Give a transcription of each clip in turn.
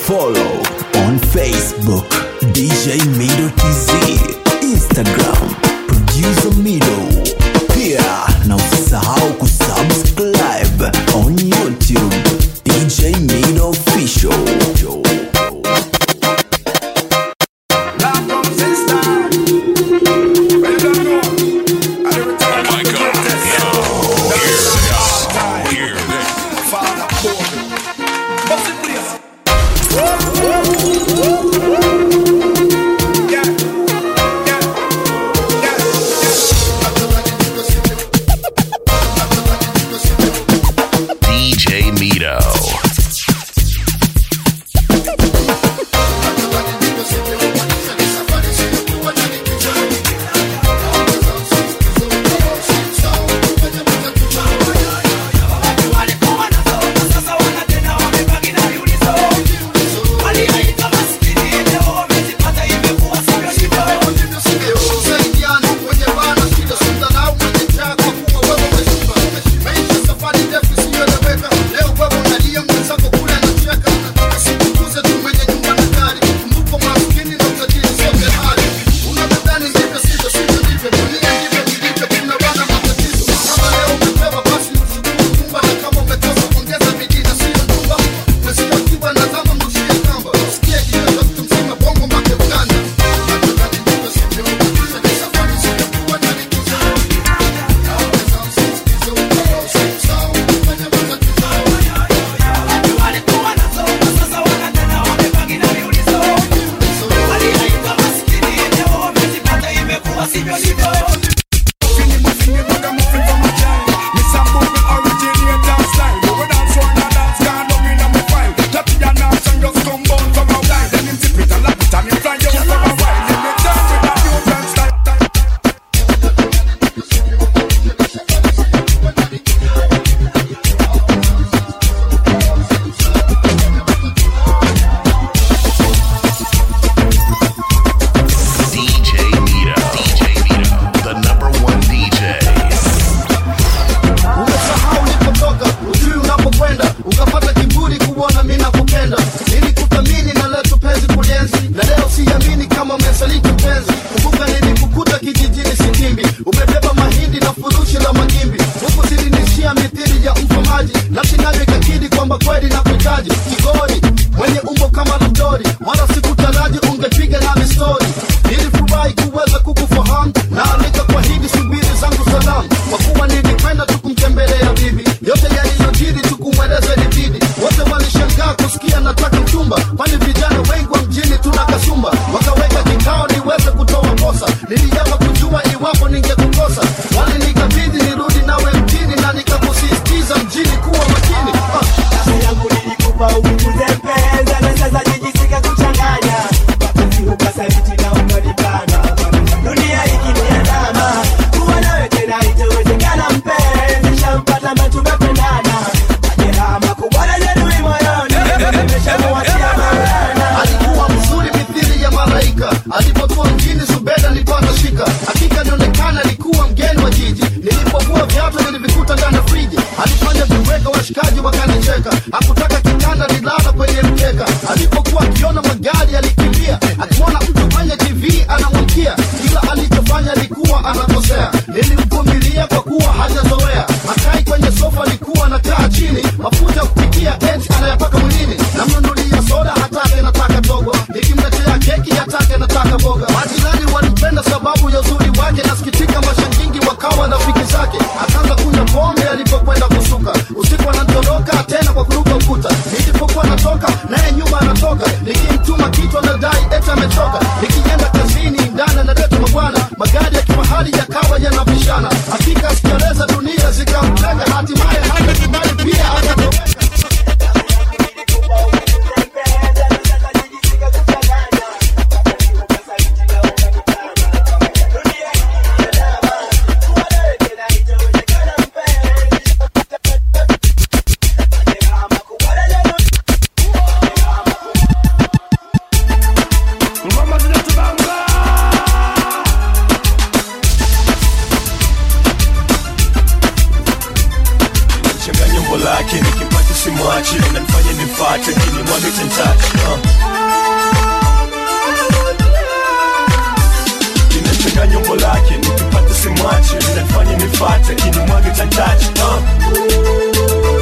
Follow on Facebook DJ Mido TZ, Instagram Producer Mido. Pia na usisahau kusubscribe on YouTube DJ Mido Official. DJ Mito. DJ Mito. DJ Mito. The number one DJ. Umesahau ulipotoka, ujui unapokwenda, ukapata kiburi kuona mimi nakupenda. Nilikuthamini na leo tupenzi kulienzi, na leo siamini kama umesaliti mpenzi. Kumbuka nilikukuta kijijini Sitimbi, umebeba mahindi na furushi la magimbi, huku zilinishia mithili ya mfamaji, nafsi nayo ikakidi kwamba kweli nakuhitaji. Kigori mwenye umbo kama la mdori, wala sikutaraji ungepiga nami stori. Nilifurahi kuweza kukufahamu na nikakuahidi subiri zangu salamu, kwa kuwa nilikwenda tu kumtembelea bibi. Yote yaliyojiri tukumweleza ilibidi, wote walishangaa kusikia nataka mchumba, kwani vijana wengi wa mjini tuna kasumba. Wakaweka kikao niweze kutoa kosa, niliapa kujua iwapo ningekukosa, walinikabidhi nirudi nawe mjini na nikakusisitiza mjini kuwa makini ah. Kazi yangu nilikupa upunguze pesa na sasa jijisika kuchanganya wakati ukasaliti na ukanikana dunia ikiniandama kuwa nawe tena itawezekana mpenzi shampata ambaye tumependana majeraha makubwa na jeruhi moyoni nimeshamuachia maulana alikuwa mzuri mithili ya malaika alipokuwa mjini zubeda nilipata shika hakika nionekana alikuwa mgeni wa jiji nilipokuwa viatu nilivikuta ndani ya friji alifanya viweka washikaji wakanicheka hakutaka kitanda nilala kwenye mkeka alipokuwa akiona magari alikimbia akimwona mtu kwenye tv anamwamkia kila alichofanya alikuwa anakosea nilimvumilia kwa kuwa hajazoea akai kwenye sofa alikuwa anakaa chini mafuta ya kupikia eti anayapaka mwilini namnunulia soda hatake nataka dogo nikimletea keki hatake nataka boga majirani walipenda sababu ya uzuri wake nasikitika mashangingi wakawa rafiki zake akaanza kunywa pombe alipokwenda kusuka usiku anatoroka tena kwa kuruka ukuta simwachi nanifanye nimfate kini mwage chantachi uh. inachanganya umbo lake nikipata simwachi nanifanye nimfate kini mwage chantachi uh.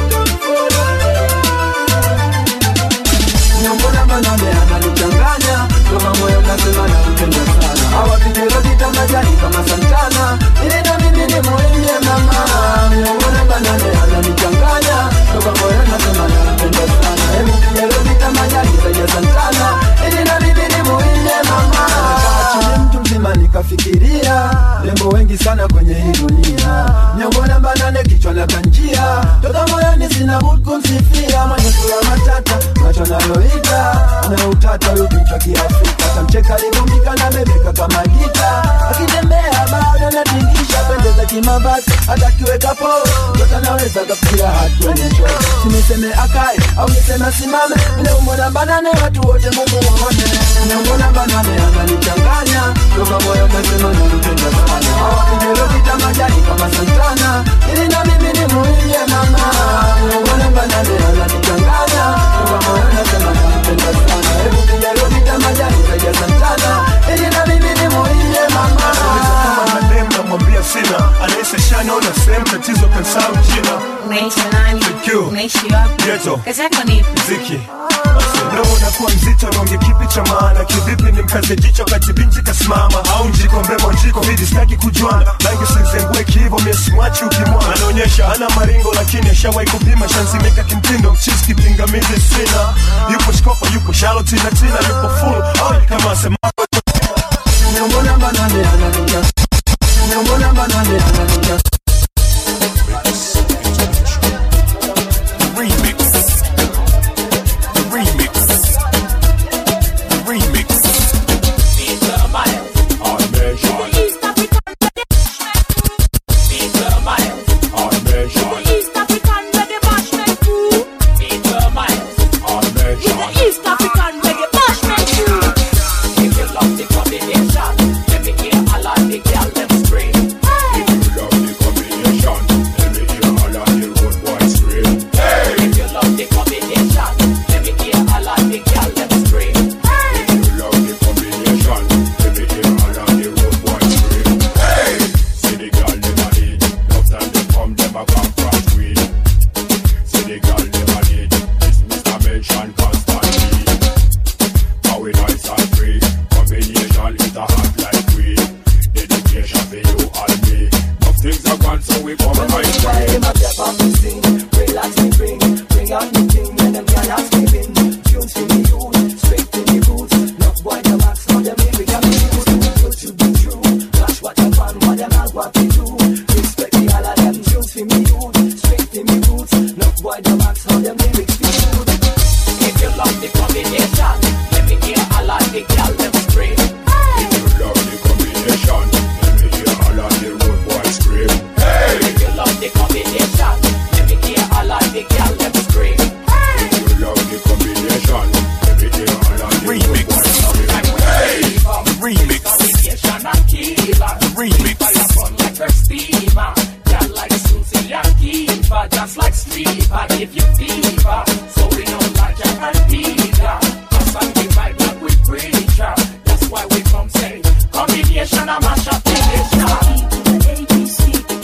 Nyambona manane ananichanganya Toka moyo nasema nampenda sana Hawa vijero vita majani kama Santana Ili na mimi ni muhimu mama Nyambona manane ananichanganya Toka moyo nasema nampenda sana Hebu vijero vita majani zaja Santana Ili na mimi ni muhimu mama Chini mtu mzima nikafikiria Lembo wengi sana kwenye hii dunia Nyambona manane kichwa na kanjia Toka moyoni sina budi kumsifia Mwenye sura matata macho naloita na utata huyu kichwa kiafrika tamcheka livumbika na bebeka kama gita akitembea bado natingisha pendeza kimavazi hata kiweka po tota naweza kafikira hatuene cho siniseme akae au niseme asimame neumona banane watu wote mumuone neumona banane ananichanganya toka moyo nasema nampenda sana awakijelo vita majani kama santana ili na mimi ni muhimu mama neumona banane ananichanganya toka moyo nasema nampenda sana hebu kijalo vita majani zaja santana ili na mimi ni muhimu mama kama madem namwambia sina anahisi shanaona sehemu tatizo kansau jina Unaishi nani? Thank Unaishi wapi? Ghetto. Kazi yako ni ipi? mziki Leo unakuwa mzito naonge kipi cha maana kivipi ni mkaze jicho kati binti kasimama au njiko mrembo njiko vidi sitaki kujuana rangi sizengue kiivo miesimwachi ukimwana anaonyesha ana maringo lakini ashawahi kupima shanzimika kimtindo mchisi kipingamizi sina yupo shkopo yupo shaloti na tina yupo full oh, kama asema Nyambona banane ananicha Nyambona banane ananicha Remix. The remix. The remix. On measure. On measure. On measure. You love the combination. Let me hear all of the road boys scream. Hey! You love the combination. Let me hear all of the road boys scream. Hey! See the girl dem a need. Love time they come, dem a come from queen. See the girl dem a need. This Mr. Mention constantly. How we nice and free. Combination is a hot like weed. Dedication for you and me. Enough things are gone, so we come right Why way. my step up and sing Relax me bring Bring out the thing When them cannot giving Tunes for me youth Straight to the roots Enough boy the max Now them lyric and me use Good to be true Flash what I want What them all want to do Respect the all of them Tunes for me youth Straight to me roots Enough boy the max Now them lyrics be good If you love the combination, let me hear all of the girl them scream. If you love the combination, let me hear all of the road boys scream. Hey! If you love the combination, let me hear all of the girl them scream. If you love the combination, let me hear all of the road boys scream. Hey! Remix. Combination and killer. Remix. Fire fun like her steamer. Girl like Susie and Kiva, just like Steve. I give you fever, so we don't like your and Peter. Cause I'm the vibe that we preacher. That's why we come say combination and mash up the nation.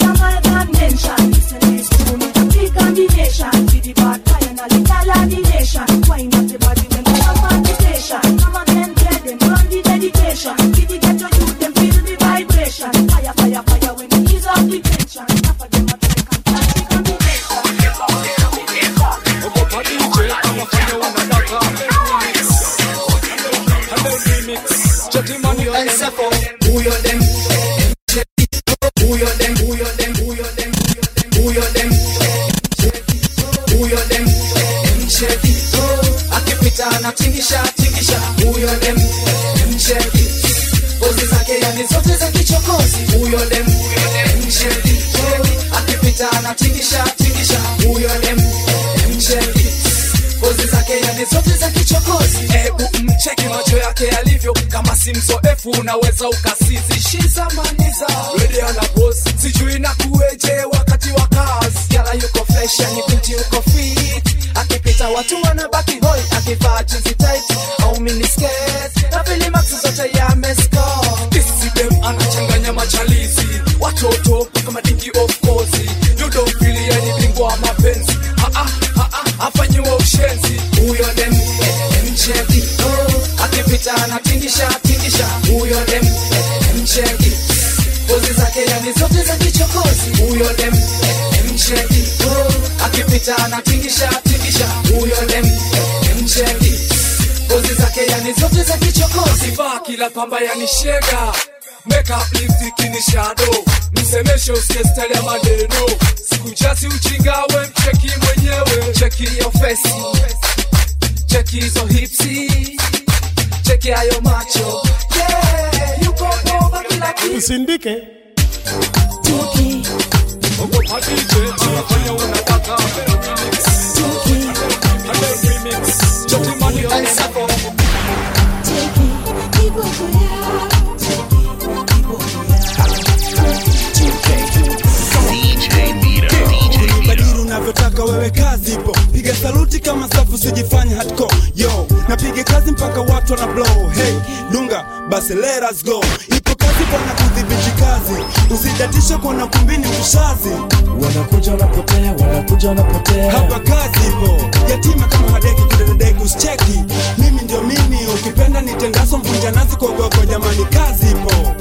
akipita anatingisha tingisha huyo dem mcheki pozi zake yani zote za kichokozi huyo dem mcheki akipita anatingisha tingisha huyo dem mcheki pozi zake yani zote za kichokozi hebu mcheki macho yake yalivyo kama si mzoefu unaweza ukasizi shizamaniza rede ana bosi sijui na kueje wakati wa kazi yala yuko fresh yani binti yuko fit hata watu wanabaki hoi akivaa jinsi tight au miniskirt na vilimaksi zote yamescore Isidem anachanganya machalizi watoto kama dingi of course you don't feel yani bingwa wa mapenzi ah ah ah ah afanyiwa ushenzi huyo dem eh, mcheki oh, akipita anatingisha tingisha huyo dem eh, mcheki pozi zake yani zote za kichokozi huyo dem eh, mcheki oh, akipita anatingisha tingisha huyo dem eh, mcheki pozi zake yani zote za kichokozi vaa kila pamba yani shega makeup lipstick ni shadow msemeshe usikie style ya maneno sikujasi uchingawe mcheki mwenyewe cheki your face cheki hizo hipsi cheki hayo macho yeah, yuko bomba kila kitu usindike Ogopa DJ, anafanya unataka remix Choti mani on sako kadiri unavyotaka wewe kazi ipo piga saluti kama safu sijifanya hardcore yo napiga kazi mpaka watu wana blow hey dunga basi let us go ipo kazi bwana kudhibiti kazi usidatishe kuona kumbini mshazi wanakuja wanapotea wanakuja wanapotea hapa kazi ipo yatima kama hadeki kidededeki usicheki mimi ndio mimi ukipenda nitendaso mvunja nazi kogoko jamani kazi ipo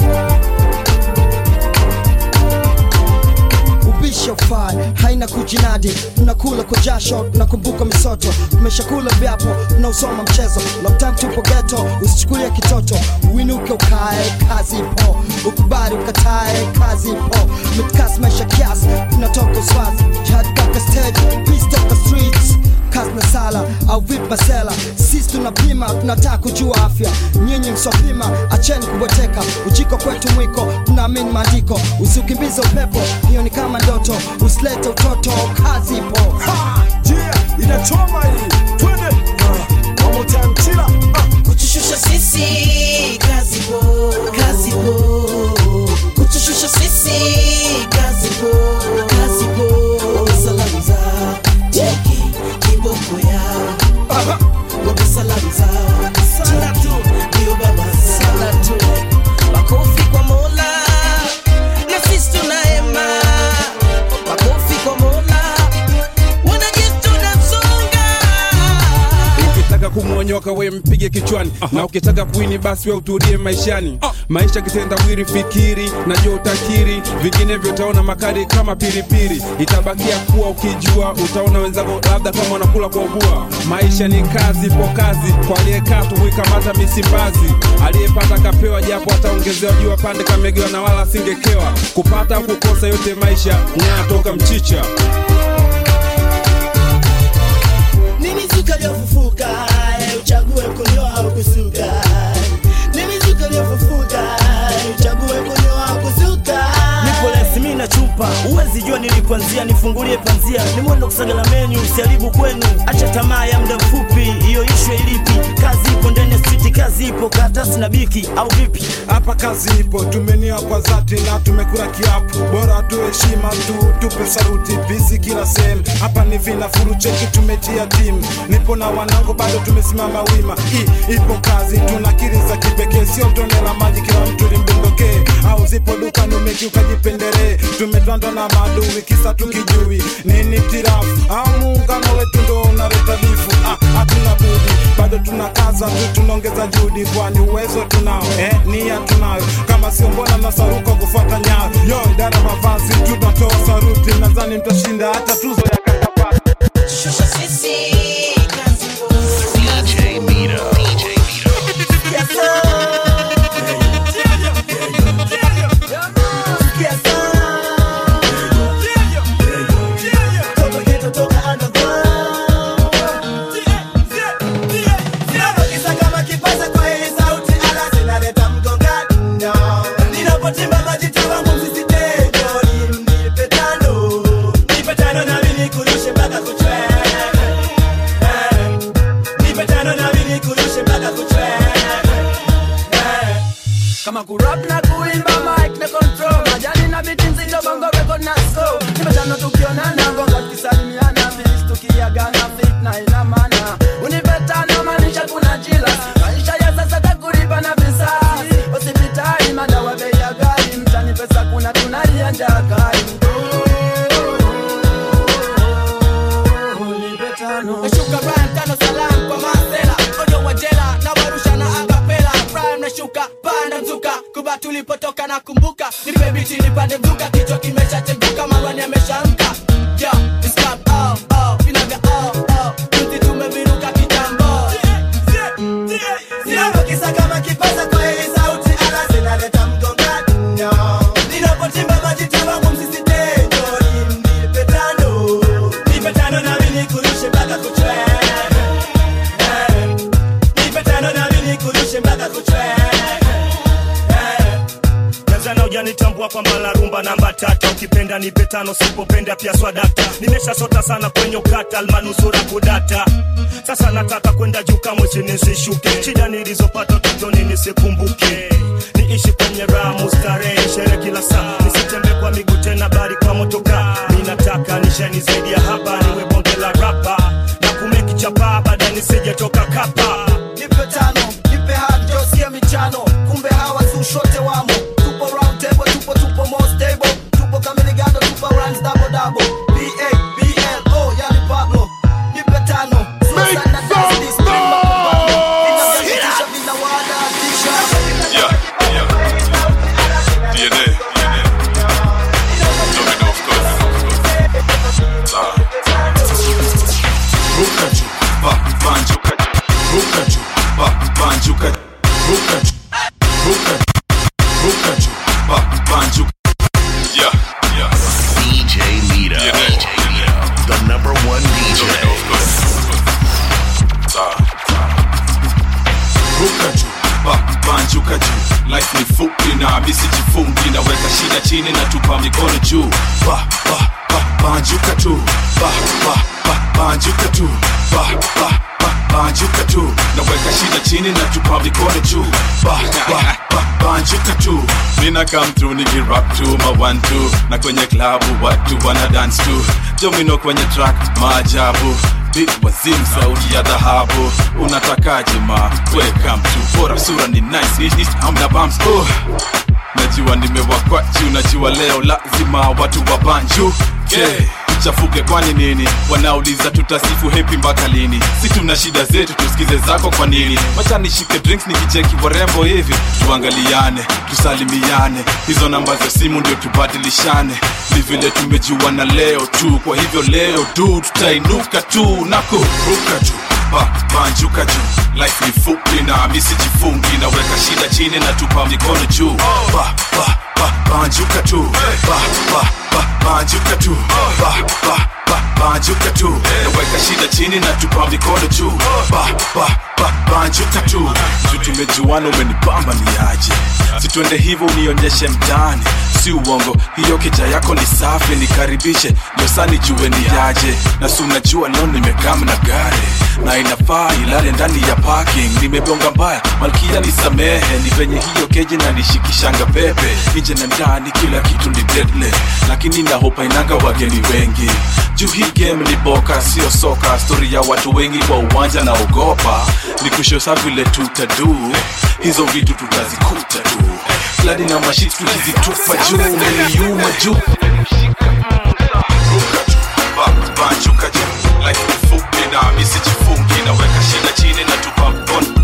ubisha ufai haina kujinadi tunakula kwa jasho tunakumbuka misoto tumeshakula vyapo tunausoma mchezo long time tupo geto usichukulia kitoto uinuke ukae kazi ipo ukubali ukatae kazi ipo mitkas maisha kiasi tunatoka uswazi jihad kaka stage peace toka streets kazi na sala au vip masela sisi tunapima tunataka kujua afya nyinyi msopima acheni kubweteka ujiko kwetu mwiko tunaamini maandiko usiukimbize upepo hiyo ni kama ndoto usilete utoto kazi ipo Ha! Yeah, inachoma hii twende uh, one more time chila uh. kutushusha sisi kazi po kazi po kutushusha sisi kazi po kazi po salamu za cheki kiboko ya wape salamu za salatu ndio baba salatu makofi kwa mola na sisi tunaema makofi kwa mola wanajitu tunasonga ukitaka kumwonyoka we mpige kichwani na ukitaka kuini basi we utulie maishani maisha kitenda wiri fikiri najua utakiri vinginevyo utaona makari kama pilipili itabakia kuwa ukijua utaona wenzako labda kama wanakula kwa ubua maisha ni kazi po kazi kwa aliyekaa tuhuikamata misimbazi aliyepata kapewa japo ataongezewa jua pande kamegewa na wala asingekewa kupata au kukosa yote maisha nyaya toka mchicha ni mizuka iliyofufuka eh, uchague kunyoa au kusuka ni mizuka iliyofufuka eh, uchague kunyoa au kusuka nipo lesimi na chupa uwezi jua nilipoanzia nifungulie panzia ni mwendo kusagala menu usiharibu kwenu acha tamaa ya muda mfupi hiyo ishwe ilipi kazi ipo ndani ya street kazi ipo karatasi na biki au vipi hapa kazi ipo tumenia kwa dhati na tumekula kiapo bora tu heshima tu tupe saruti bizi kila sehemu hapa ni vinafuru cheki tumetia timu nipo na wanangu bado tumesimama wima I, ipo kazi tuna kiri za kipekee sio tone la maji kila mtu limbondokee au zipo duka numeki ukajipendelee tumetwandwa na maadui kisa tukijui nini tirafu au muungano wetu ndo unaleta bifu ah, hatuna budi bado tunakaza tu tunaongeza juhudi kwani uwezo tunao eh, nia tunayo kama sio mbona nasaruka kufuata nyayo yo idara mavazi tunatoa saruti nadhani mtashinda hata tuzo ya kakapata shusha sisi kazi ipo DJ Mira. DJ Mira. Yes, sir. Yes, sir. Toka ghetto, toka underground. Ninapokisa kama kipaza kwa hii sauti, ala zinaleta mgongano. Ninapotimba majita wangu msisitejo, nipe tano. Nipe tano nami nikurushe mpaka kuchwe. Eh. Nipe tano nami nikurushe mpaka kuchwe. Eh. kama kurap na kuimba mic na control majani na biti nzito bongo record na scope nimetano tukionana ngonga tukisalimiana finish tukiagana finish na ina maana unipetano maanisha kuna jila maisha ya sasa takulipa na visasi hospitali madawa bei ya gari mtani pesa kuna tunalia njaa kali nashuka Brian tano salam kwa masela onyo wa jela na warusha na akapela Brian nashuka panda mzuka kuba tulipotoka na kumbuka nipe biti nipande mzuka kichwa kimeshacheguka marwani ameshaamka yeah, it's club, oh, oh, vinaga oh, oh, juzi tumeviruka kitambo Ninapokisa kama kipaza kwa hii sauti ala zinaleta mgongano Ninapochimba majita wangu msisitejo Nipe tano Nipe tano nami nikurushe mpaka kuchwe Nipe tano nami nikurushe mpaka kuchwe Tanzania hujanitambua kwamba la rumba namba tata ukipenda nipe tano sipopenda pia swadata nimeshasota sana kwenye ukata almanusura kudata sasa nataka kwenda juu kamwe chini nisishuke shida nilizopata utotoni nisikumbuke niishi kwenye ramu starehe shere kila saa nisitembe kwa miguu tena bali kwa motoka ninataka nishani zaidi ya hapa niwe bonge la rapa na kumeki chapa baada nisijetoka kapa nipe tano nipe hadi josikia michano kumbe hawa sushote wamo tupo round table tupo tupo more stable tupo kamiligado tupo runs double double ba blo yani pablo nipe tano sasa na dance this bring mapambano inavyakisha vinawadatisha Yeah, yeah. DNA. Domino, of course. Ah. Ruka juu, ba, banjuka juu. Ruka juu, ba, banjuka juu. Ruka juu, ruka juu, ruka juu, ba, banjuka. Yeah, yeah. DJ Mito. DJ Mito. The number one DJ. Ah. Ruka juu, ba, banjuka juu. Life ni fupi na misi jifungi naweka shida chini na tupa mikono juu ba, ba, ba, banjuka tu ba, ba, ba, banjuka tu ba, ba, ba, banjuka tu naweka shida chini na tupa mikono juu ba, ba, ba, banjuka tu nina come through nikirap tu ma one two na kwenye klabu watu wana dance tu domino kwenye track maajabu Big wazim sauti ya dhahabu unatakaje ma welcome to bora sura ni nice Ish, ish, hamna bumps oh. najua nimewakwachi unajua leo lazima watu wa banju yeah. chafuke kwani nini wanauliza tutasifu hepi mpaka lini si tuna shida zetu tusikize zako kwa nini wacha nishike drinks nikicheki warembo hivi tuangaliane tusalimiane hizo namba za simu ndio tubadilishane ni vile tumejuana leo tu kwa hivyo leo tu tutainuka tu na kuruka juu ba, banjuka juu life ni fupi na misi jifungi naweka shida chini na tupa mikono juu ba, ba, ba, banjuka tu ba, ba, ba, banjuka tu ba, ba, ba, banjuka tu naweka shida chini na tupa mikono juu ba, ba, ba, banjuka tu juu tumejuana umenipamba ni aje situende hivyo unionyeshe mtaani si uongo hiyo keja yako ni safi nikaribishe ndio sani jue ni yaje na si unajua leo nimekam na gari na inafaa ilale ndani ya parking nimebonga mbaya malkia nisamehe ni venye hiyo keji na nishikishanga pepe nje na ndani kila kitu ni deadly lakini nahopa inanga wageni wengi juu hii game ni boka sio soka stori ya watu wengi kwa uwanja na ogopa ni kushosa vile tutadu hizo vitu tutazikuta tu kladi na mashit tukizitupa juu umeniuma juu banjuka juu life ni fupi na misi jifungi naweka shida chini na tupa mkono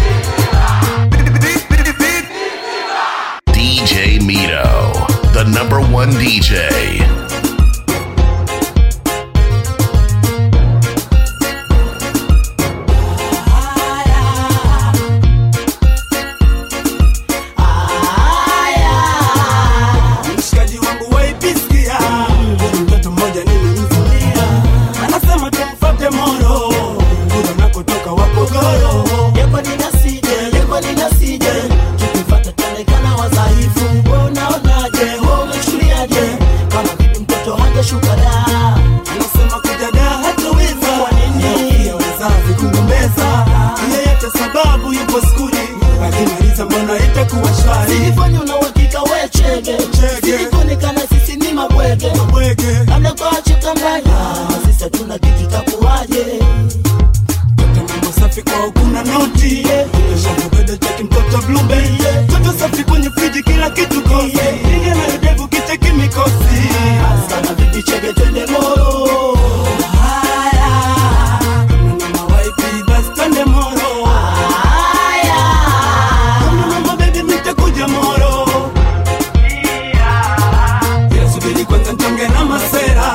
DJ Mito. The number tumeshuka da anasema kuja da hataweza kwa nini pia wazazi kugombeza yeyote sababu yupo skuli akimaliza mbona itakuwa shwari Silifanya una uhakika we chege Silikuonekana sisi ni mabwege Labda kwa chuka mbaya Sisi hatuna kitu takuwaje mambo safi kwa ukuna noti shambubeda cheki mtoto blueberry toto safi kwenye friji kila kitu kosi inge na udevu kicheki mikosi sana vipi chege twende moro haya na mawaipi basi twende moro haya kama mambo baby mitakuja moro ila subiri kwanza ntonge na masera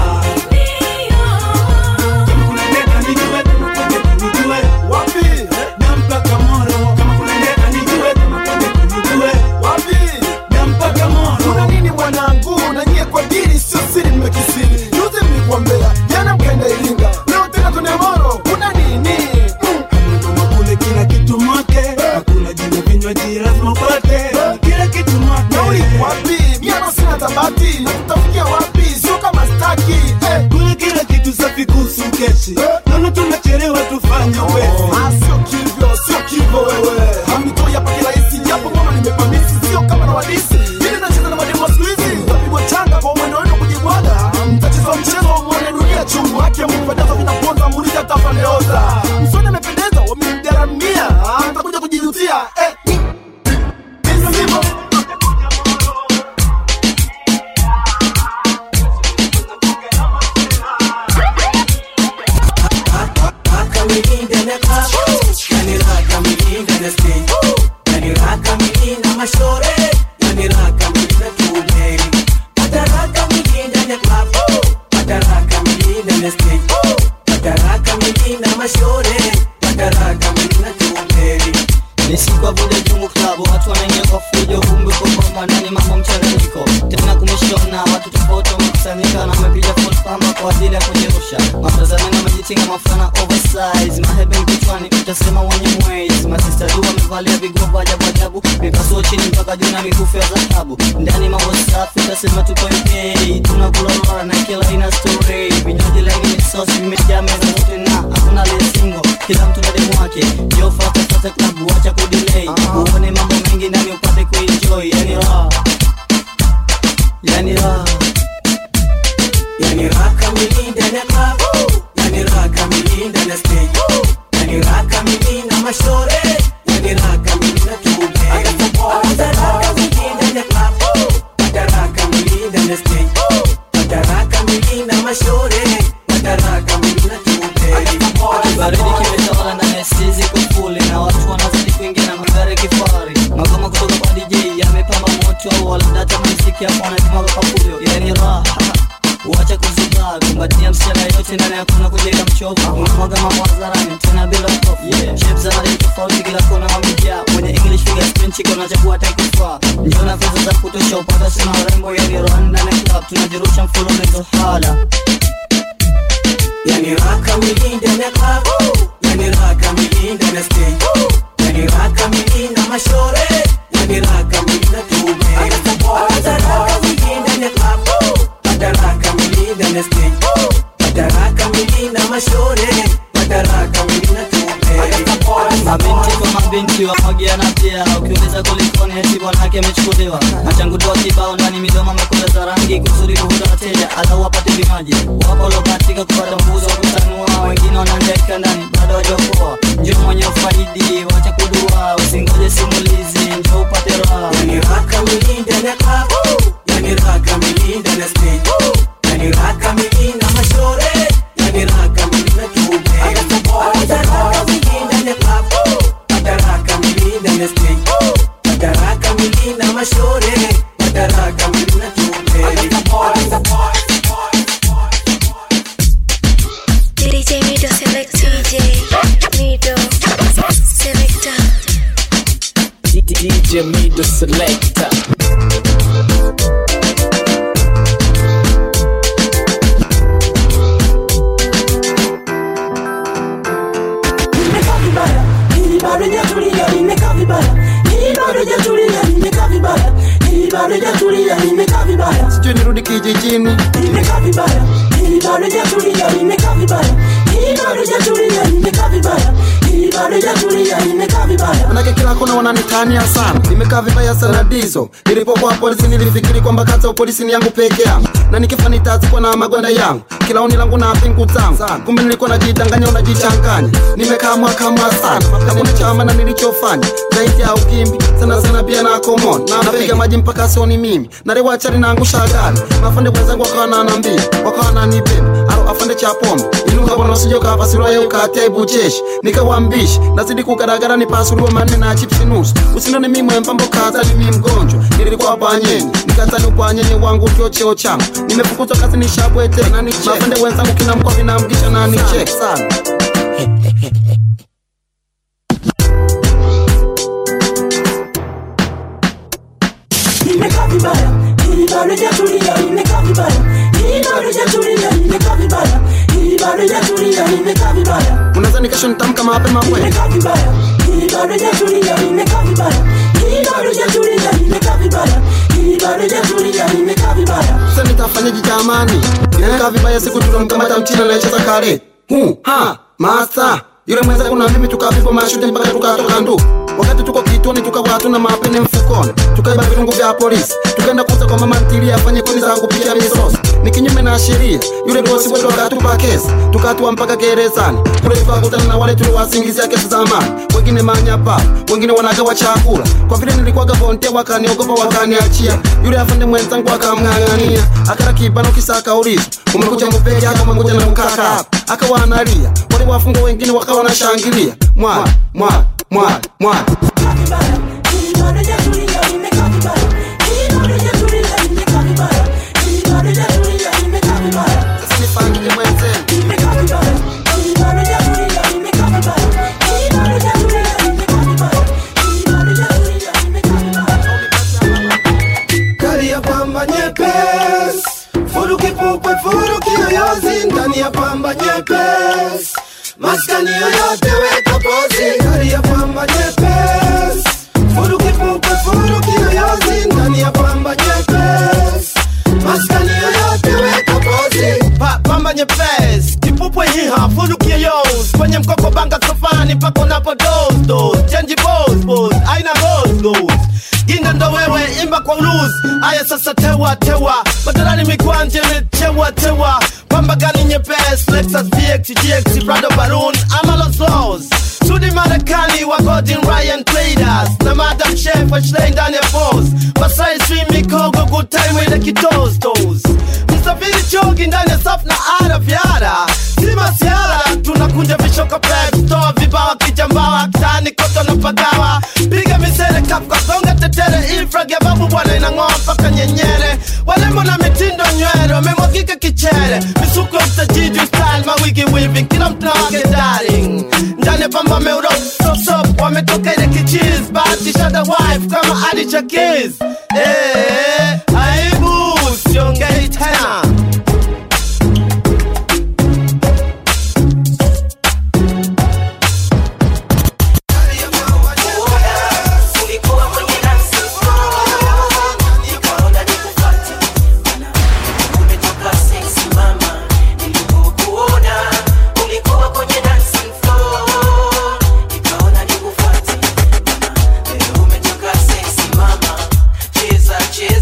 kama kuna ndeta nijue kama kuna ndeta nijue wapi dampaka moro kama kuna ndeta nijue kama kuna ndeta nijue wapi dampaka moro kuna nini mwanangu na nyie kwa dini sio siri mmekisiri juzi mlikuambea jana mkaenda iringa leo tena tuna moro kuna nini kule kila kitu mwake hakuna jina vinywaji lazima upate kila kitu mwake nauli wapi miano sina tabati na tutafikia wapi sio kama staki eh. kule kila kitu safi kuhusu keshi naona tunachelewa tufanye wezi Ah, sio kivyo sio kivyo wewe hamtoi hapa kirahisi japo kama nimepamisi sio kama na wadisi ili nacheza na mademo siku hizi tapigwa changa kwa mwendo wenu kujibwaga mtacheza mchezo wa mwone dunia chungu haki ya mpendeza vinaponza muuliza tafandeoza msoni amependeza wamemgaramia Ah, mtakuja kujijutia eh. Hivyo ndivyo ni siku ya vunja jungu klabu watu wanaingia kwa fujo kumbe kwa kwamba ndani mambo mchanganyiko tena kumeshona watu tofauti wamekusanyika na wamepiga full pamba kwa ajili ya kujirusha mafrazameni wamejitinga mafana oversize mahebe kichwani utasema wenye mwezi masista du wamevalia vigogo ajabu ajabu vipasuo chini mpaka juu na mikufu ya dhahabu ndani mambo safi utasema tuko UK tunakula lora na kila ina story vinywaji laini misosi vimejaa meza zote na hakuna lesingo kila mtu na demu wake yo fata fata klabu acha kudelay uone mambo mengi ndani upate kuenjoy yani raha yani raha Yani raha kamili ndani ya club Yani raha kamili ndani ya stage Yani raha kamili na mashore Yani raha kamili na tube Hata raha kamili ndani ya club Hata raha kamili ndani ya stage Hata raha kamili na mashore Hata raha kamili na tube baridi kimetawala ndani ya stizi kufuli na watu wanazidi kuingia na magari ya kifahari magoma kutoka kwa dj yamepamba moto waladata muziki hapo wanajimwaga kwa fujo yani raha Wacha kuzubaa kumbatia msichana yote ndani hakuna kujenga mchovu unamwaga mambo hadharani tena bila hofu yeah. Shapes za rangi tofauti kila kona wamejaa mwenye English fingerprint chiko unachagua taikufaa njoo na pesa za kutosha upata sina urembo yani Rwanda na club tunajirusha mfululizo hala Yani raha kamili ndani ya club Yani raha kamili ndani ya stage Yani raha kamili na mashore Yani raha kamili na tube Hata raha kamili ndani ya club Hata raha kamili ndani ya stage Hata raha kamili na mashore Hata raha kamili na tube mabinti kwa mabinti wamwagiana pia ukiuliza kulikoni eti bwanake amechukuliwa machangudoa kibao ndani midomo amekula za rangi kusudi kuvuta wateja alau wapate vinywaji wapo waliobahatika kupata mbuzi wa kutanua wengine wanaangaika ndani bado wajapoa njo mwenye ufaidi wacha kudua usingoje simulizi njo upate raha Yani raha kamili ndani ya club Yani raha kamili ndani ya stage Yani raha kamili na mashore Yani raha kamili na tube Hata raha kamili ndani ya club Hata raha kamili ndani ya stage Hata raha kamili na mashore Hata raha kamili na tube DJ Mido Selector. DJ Mido Selector. DJ Mido Selector. Nimekaa vibaya, hili bado hajatulia, nimekaa vibaya. Hili bado hajatulia, nimekaa vibaya. Hili bado hajatulia, nimekaa vibaya. sijui nirudi kijijini Nimekaa vibaya, hili bado hajatulia, nimekaa vibaya, hili bado hajatulia, nimekaa vibaya, hili bado hajatulia, nimekaa vibaya. manake kila kona wananitania sana nimekaa vibaya sana dizo nilipokuwa polisi nilifikiri kwamba kazi ya upolisi ni yangu peke yangu na nikifa nitazikwa na magwanda yangu kila oni langu na pingu zangu kumbe nilikuwa najidanganya unajichanganya nimekaa mwaka mwa sana hakuna chama na nilichofanya zaidi ya ukimbi sana sana pia na komon na napiga maji mpaka sioni mimi narewa chari naangusha gari mafande wenzangu wakawa nanambia wakawa nanibeba au afande cha pombe inuka bwana usije ukapasuliwa yeye ukatia ibucheshi nikawambishi nazidi kugaragara nipasuliwa manne na chipsi nusu usinone mimi mwembambo kaza ni mimi mgonjwa nilikuwa panyeni nikatani upanyeni wangu ndio cheo changu nimefukuzwa kazi nishabwete na niche mafande wenzangu kina mkoa vinamgisha na niche sana Nimekaa vibaya, hili bado hajatulia, nimekaa vibaya, hili bado hajatulia, nimekaa vibaya, hili bado hajatulia, nimekaa vibaya. unaweza kesho nitamka mapema kwe Nimekaa vibaya, hili bado hajatulia, nimekaa vibaya, hili bado hajatulia, nimekaa vibaya, hili bado hajatulia, nimekaa vibaya. sasa nitafanyaje jamani nimekaa vibaya siku tulomkamata mchina anayecheza kare hu ha masa yule mwenzangu na mimi tukapigwa mashuti mpaka tukatoka ndu wakati tuko kituoni tukawa hatuna mapene mfukoni tukaiba virungu vya polisi tukaenda kuuza kwa mama ntilia afanye kuni za kupikia misosi ni kinyume na sheria yule bosi wetu akatupa kesi tukatua mpaka gerezani kule tukakutana na wale tuliwasingizia kesi za amani wengine manyapa wengine wanagawa chakula kwa vile nilikuwaga volontea wakaniogopa wakaniachia yule afande mwenzangu akamng'ang'ania akala kibano kisa akaulizwa umekuja mupeke aka umekuja na mkaka hapa akawa analia wale wafungwa wengine wakawa wanashangilia mwali mwali mwali mwali Hili bado hajatulia, nimekaa vibaya, hili bado hajatulia, nimekaa vibaya, hili bado hajatulia, nimekaa vibaya. Sasa nifanyike mwenzenu Nimekaa vibaya, hili bado hajatulia, nimekaa vibaya, hili bado hajatulia, nimekaa vibaya, hili bado hajatulia, nimekaa vibaya. Kali ya pamba nyepesi, furu kipupwe, furu kiyoyozi ndani ya pamba nyepesi, maskani yoyote weka pozi. Kali ya pamba nyepesi, furu kipupwe, furu kiyoyozi ndani ya pamba nyepesi, maskani yoyote weka pozi. Pa, pamba nyepesi kipupwe hiha fulu kiyos kwenye mkoko banga sofani mpaka unapo dos dos chenji bos bos aina gos gos ginda ndo wewe imba kwa uluz aya sasa tewa tewa badalani mikwanje metewa tewa pamba gani nyepesi lexus vx gx prado baroon ama los los sudi marekani wa godin ryan traders na madam chef ashlei ndani ya bos masai swim mikogo good time ile kitos tos msafiri chogi ndani ya safu na ara vyara si masiara tunakunja vishoka pep toa vibawa kijambawa kitani koto na pagawa piga misere kapka gonga tetere infrag ya babu bwana inang'oa mpaka nyenyere walembo na mitindo nywele wamemwagika kichere misuko ya mtajiji style mawigi wiving kila mtu na wake darling ndani ya pamba meuro sop wametoka ile kichiz batishada wife kama adi chakiz eh, aibu siongei tena Cheza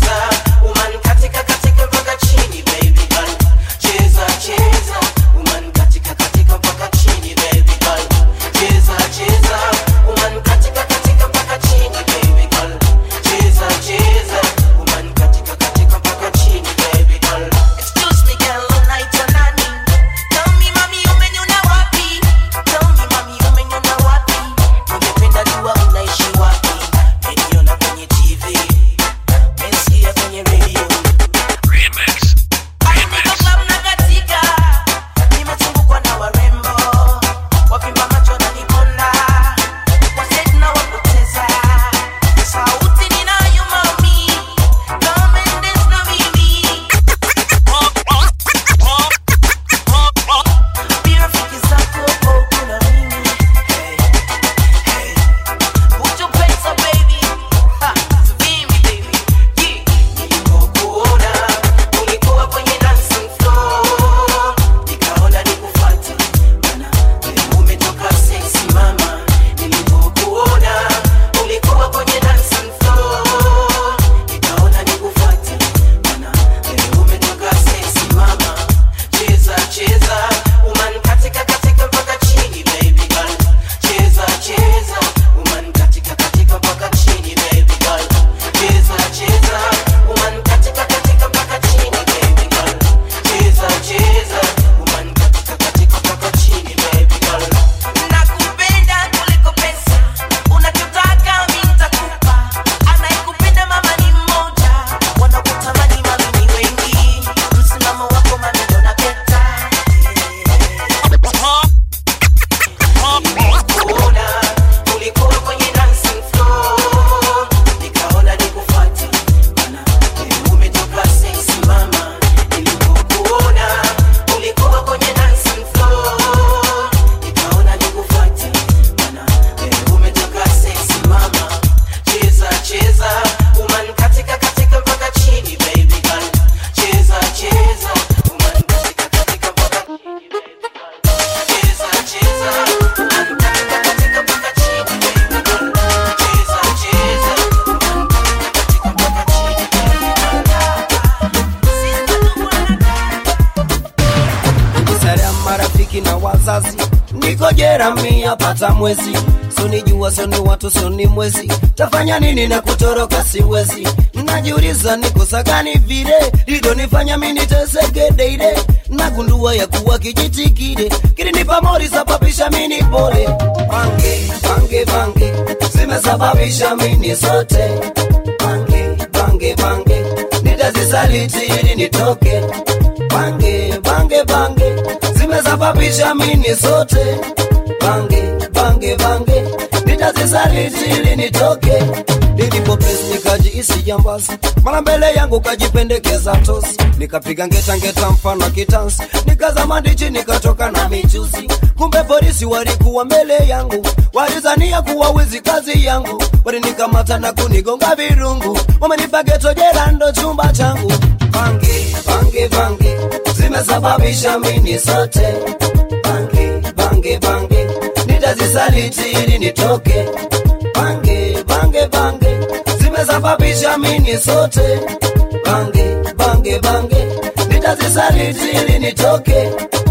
marafiki na wazazi niko jera mia pata mwezi sonijua soni watu soni mwezi tafanya nini na kutoroka siwezi najiuliza nikosa gani vile lidonifanya miniteseke deide nagundua ya kuwa kijitikide kilinipa mori sababisha mini pole bange bange bange zimesababisha mini sote bange bange bange nitazisaliti ili nitoke bange bange bange zimesababisha mini sote bange bange bange nitazisaliti ili nitoke nilipo pesi nikajiisi jambazi mara mbele yangu kajipendekeza tosi nikapiga ngeta ngeta mfano kitansi nikazama ndichi nikatoka na michuzi kumbe polisi walikuwa mbele yangu walizania kuwa wizi kazi yangu walinikamata na kunigonga virungu wamenipa geto jela ndo chumba changu bange bange bange zimesababisha mini sote bange bange bange nitazisaliti ili nitoke bange bange bange zimesababisha mini sote bange bange bange nitazisaliti ili nitoke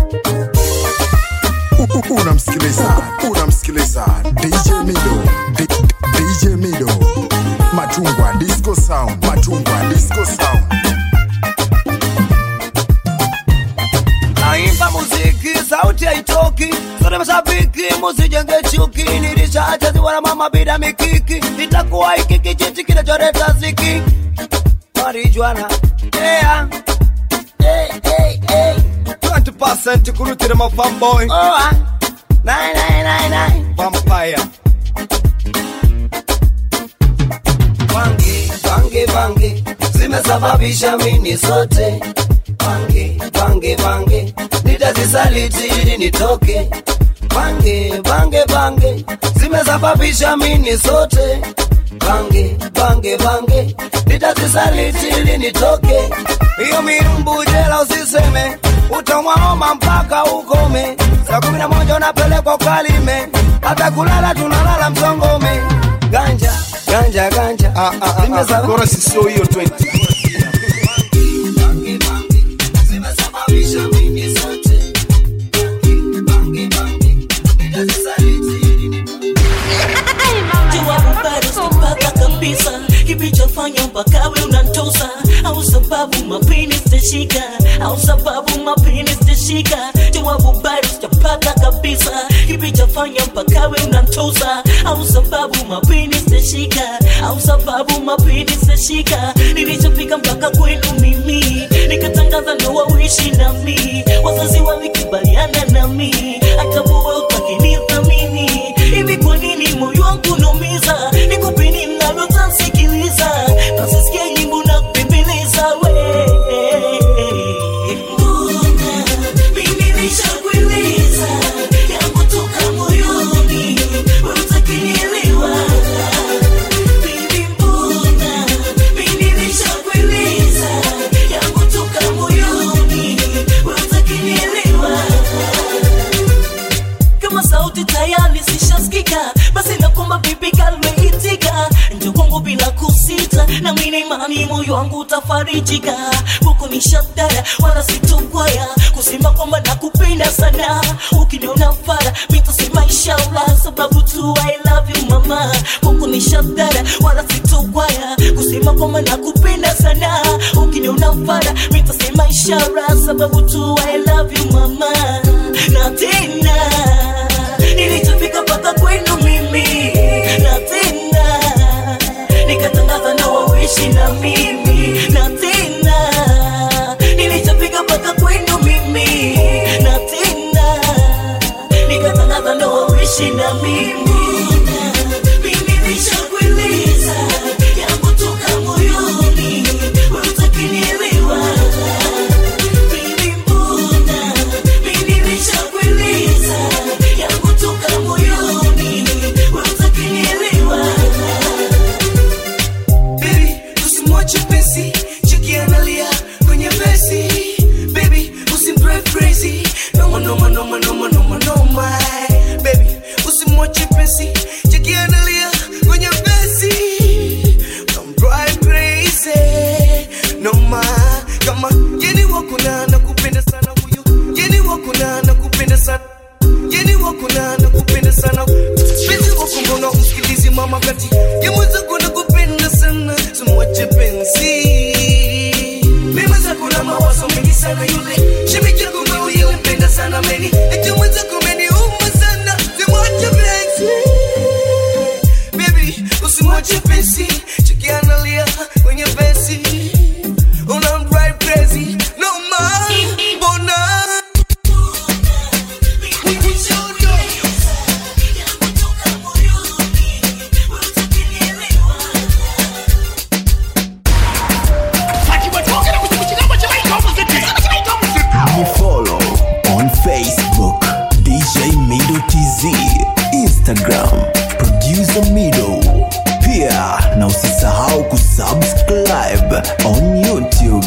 unamsikiliza unamsikiliza dj mido D- dj mido machungwa disco sound machungwa disco sound naimba muziki sauti haitoki sote mashabiki musijenge chuki nilishachaziwa na mama bila mikiki itakuwa hiki kijiti kinacholeta ziki marijuana yeah. hey, hey, hey. 20% kurutira ma fanboy oh, ah. nine, nine, nine, nine. vampire bange bange bange zimesababisha mini sote bange bange bange nitazisaliti ili nitoke bange bange bange zimesababisha mini sote bange bange bange nitazisaliti ili nitoke hiyo mirumbu jela usiseme utamwaoma mpaka ukome saa kumi na moja unapelekwa kalime hata kulala tunalala msongome ganja ganja ganja ah, ah, ah, Zimesaba- chorus sio hiyo 20 zimesababisha mimi sote bange bange jawabu bado sipata kabisa kilichofanya mpaka we unantosa au sababu mapini sitashika au sababu mapini sitashika jawabu bado sijapata kabisa kilichofanya mpaka we unantosa au sababu mapini sitashika au sababu mapini sitashika nilichofika mpaka kwenu mimi nikatangaza ndoa uishi nami wazazi walikubaliana nami hata buwe utakinithamini hivi kwa nini moyo wangu naumiza nikupe nini nalotasikiliza nasisikia nyimbo na kupembeleza we Mbona mimi nishakueleza yangu toka moyoni wewe utakinielewa Baby, mbona mimi nishakueleza yangu toka moyoni wewe utakinielewa kama sauti tayari zishasikika basi nakomba bibi kalmeitika njo kwangu bila kusita na mina imani moyo wangu utafarijika huku ni shadara wala sitokwaya kusema kwamba nakupenda sana ukiniona fara mitasema inshallah sababu tu I love you mama huku ni shadara wala sitokwaya kusema kwamba nakupenda sana ukiniona fara mitasema inshallah sababu tu I love you mama na tena nilichofika mpaka kwenu mimi na tena nikatangaza na wawishi na mimi na tena nilichofika mpaka kwenu mimi na tena nikatangaza na wawishi na mimi mimi nishakueleza yangu toka moyoni wewe utakinielewa Baby, mbona mimi nishakueleza yangu toka moyoni wewe utakinielewa Baby, tusimwache penzi shemeji yako mauye umpenda sana meni eti mwenzako umeniuma sana simwache penzi baby usimwache penzi chikianalia kwenye penzi una drive crazy no ma mbona Me follow on Facebook DJ Mido TZ, Instagram Producer Mido. Pia na usisahau kusubscribe on YouTube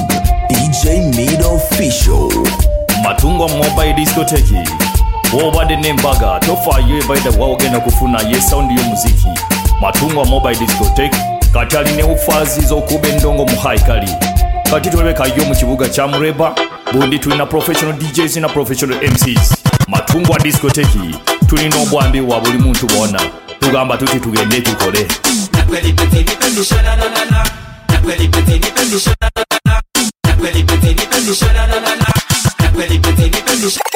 DJ Mido Official. matungwa mobile discoteki wobadde nembaga tofaayo ebaida waogenda kufuna ye saundi y'omuziki matungwa mobile discotek kati alina obufaazi z'okuba endongo mu haikali kati tulabekayo mu kibuga kya mureba bundi tulina professional djs na professional mcs matungwa discoteki tulina obwambi wa buli muntu bwona tugamba tuti tugende tukole Nakweli penzi nipendi sha-la-la-la-la. Nakweli penzi nipendi sha-la-la-la. Nakweli penzi nipendi sha-la-la-la-la. Nakweli penzi nipendi sha-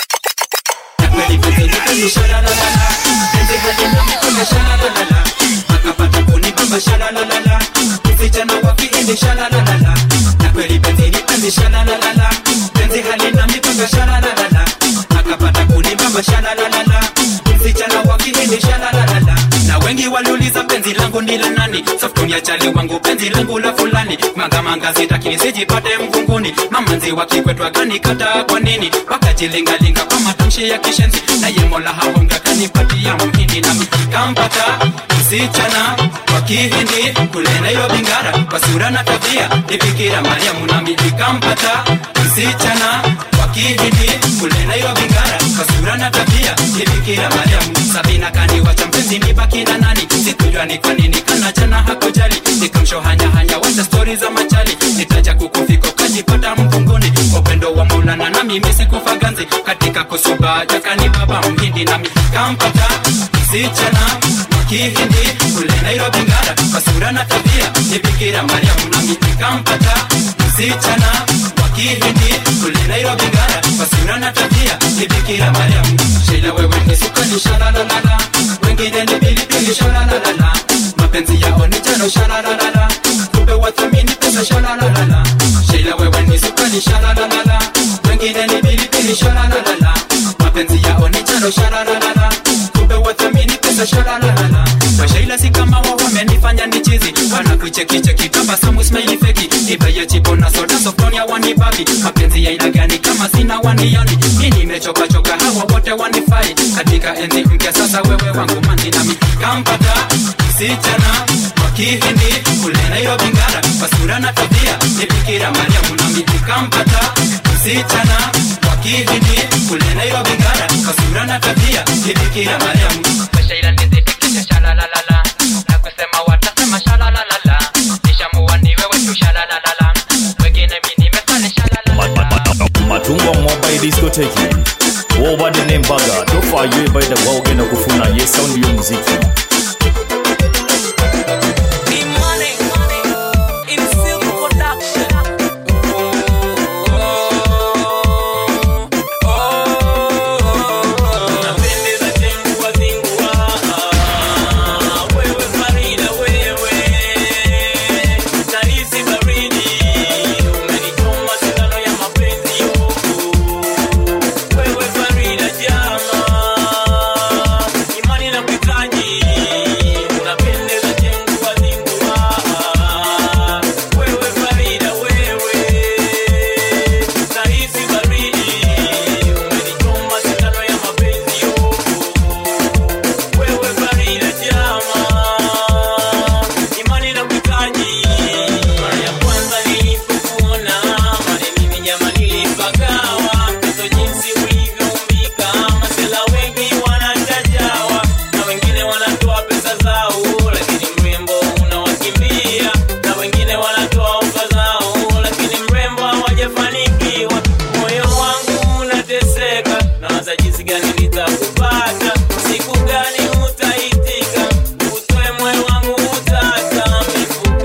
Nakweli penzi nipendi sha-la-la-la-la. Penzi halina mikono sha-la-la-la-la. Akapata kunibamba sha-la-la-la-la. Vijana wakiende sha-la-la-la-la. Nakweli penzi nipendi sha-la-la-la-la. Penzi halina mikono sha-la-la-la-la. Akapata kunibamba sha-la-la-la-la. Vijana wakiende sha-la-la-la-la. na wengi waliuliza penzi langu ni la nani saftonia chali wangu penzi langu la fulani mangamanga sitakini sijipate mvunguni mamanzi wakikwetwa kanikata kwa nini wakajilingalinga kwa matamshi ya kishenzi naye mola haonga kanipatia mhindi nami kampata msichana wa kihindi kule nairobi ngara kwa sura na tabia ni bikira mariamu nami nikampata msichana wa kihindi kule nairobi ngara kwa sura na tabia ni bikira mariamu sabina kaniwacha mpenzi nibaki na nani sikujua ni kwa nini kanachana hakujali nikamshohanyahanya wacha stori za machali nitaja kukufiko kajipata mvunguni upendo wa maulana na mimi sikufa ganzi katika kusuba jakani baba mhindi nami kampata msichana wa kihindi kule nairobi ngara kwa sura na tabia ni bikira mariamu nami nikampata msichana wa kihindi kule nairobi ngara kwa sura na tabia ni bikira mariamu shila wewe ni sukani shalalalala wengine ni pilipili shalalalala mapenzi yao ni jano shalalalala kumbe wathamini pesa shalalalala shila wewe ni sukani shalalalala wengine ni pilipili shalalalala mapenzi yao ni jano shalalalala kumbe wathamini pesa shalalalala washaila si kama wao wamenifanya ni chizi wanakuchekicheki tabasamu smile feki ibeya chipo na soda softonia wanibabi mapenzi ya ila gani kama sina wanioni mi nimechokachoka hawa wote wanifai katika enzi mpya sasa wewe wangu mandi nami kampata msichana wa kihindi kule nairobi ngara kwa sura na tabia ni bikira mariamu nami nikampata msichana wa kihindi kule nairobi ngara kwa sura na tabia ni bikira mariamu washaila nizifikisha shalalalala na kusema watasema shalalalala nishamua ni wewe tu shalalalala wengine mi nimefanya shalalala matungwa mobile discoteki wobadde nembaga tofaayo ebaida waogenda kufuna ye saundi y'omuziki Imani na kuhitaji unapendeza jengu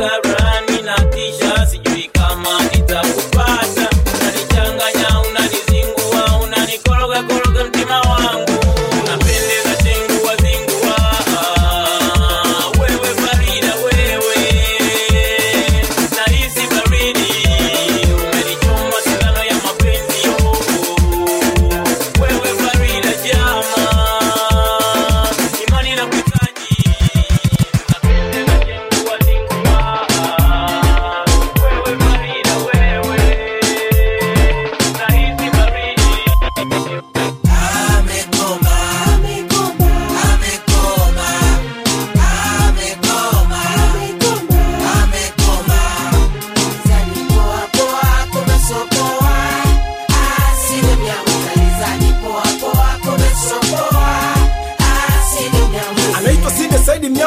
unanizi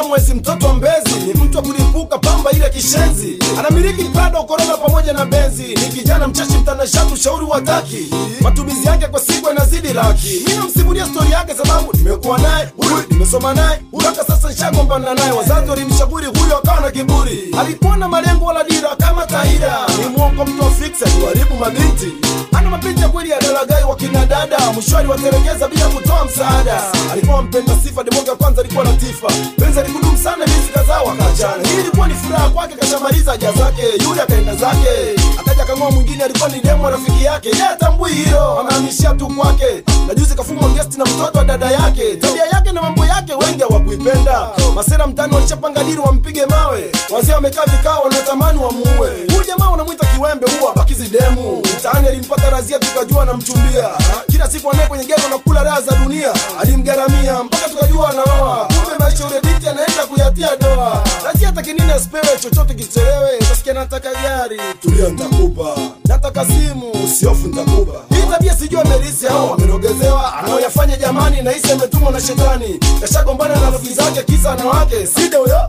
mwezi mtoto wa mbezi ni mtu wa kulipuka pamba ile kishenzi anamiliki prado korona pamoja na benzi ni kijana mchashi mtanashati ushauri wa taki matumizi yake kwa siku yanazidi laki mi namsimulia stori yake sababu nimekuwa naye huyu nimesoma naye mpaka sasa nishagombana naye wazazi walimshauri huyo akawa na kiburi alikuwa na malengo wala dira kama taira ni mwongo mtu wa fix aliwaribu mabinti ana mapinti ya kweli ya dalagai wa kina dada mshwari watelekeza bila kutoa msaada alikuwa mpenda sifa demoga kwanza alikuwa na tifa penzi alikudumu sana miezi kadhaa wakachana hii ilikuwa ni furaha kwake kashamaliza haja zake yule akaenda zake akaja kang'oa mwingine alikuwa ni demo rafiki yake ye atambui hilo anahamishia tu kwake na juzi kafumwa gesti na mtoto wa dada yake tabia yake na mambo yake wengi hawakuipenda masera mtani walishapanga diri wampige mawe wazee wamekaa vikao wanatamani wamuue huyu jamaa wanamwita kiwembe huwa bakizi demu mtaani alimpata razia tukajua anamchumbia kila siku anaye kwenye gero na kula raha za dunia alimgaramia mpaka tukajua anaoa kumbe maisha ule binti anaenda kuyatia doa razia takinini asipewe chochote kichelewe utasikia nataka gari tulia ntakupa nataka simu usiofu ntakupa hii tabia sijui amerisi au amerogezewa anaoyafanya jamani nahisi ametumwa na shetani kashagombana na rafiki zake kisa na wake side huyo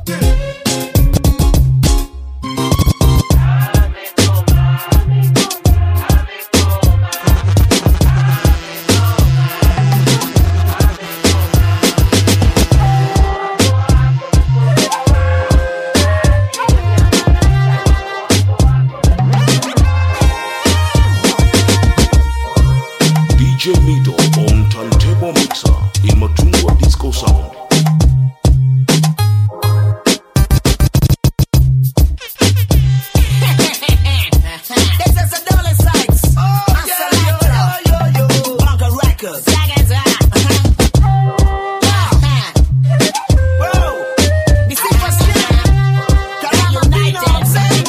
DJ Mido on Turntable Mixer in Matungwa Disco Sound. This is a dollar sites. Oh, yeah, yo, yo, yo, yo. Bunker Records. Whoa. The superstar. Caramba, you know what I'm saying?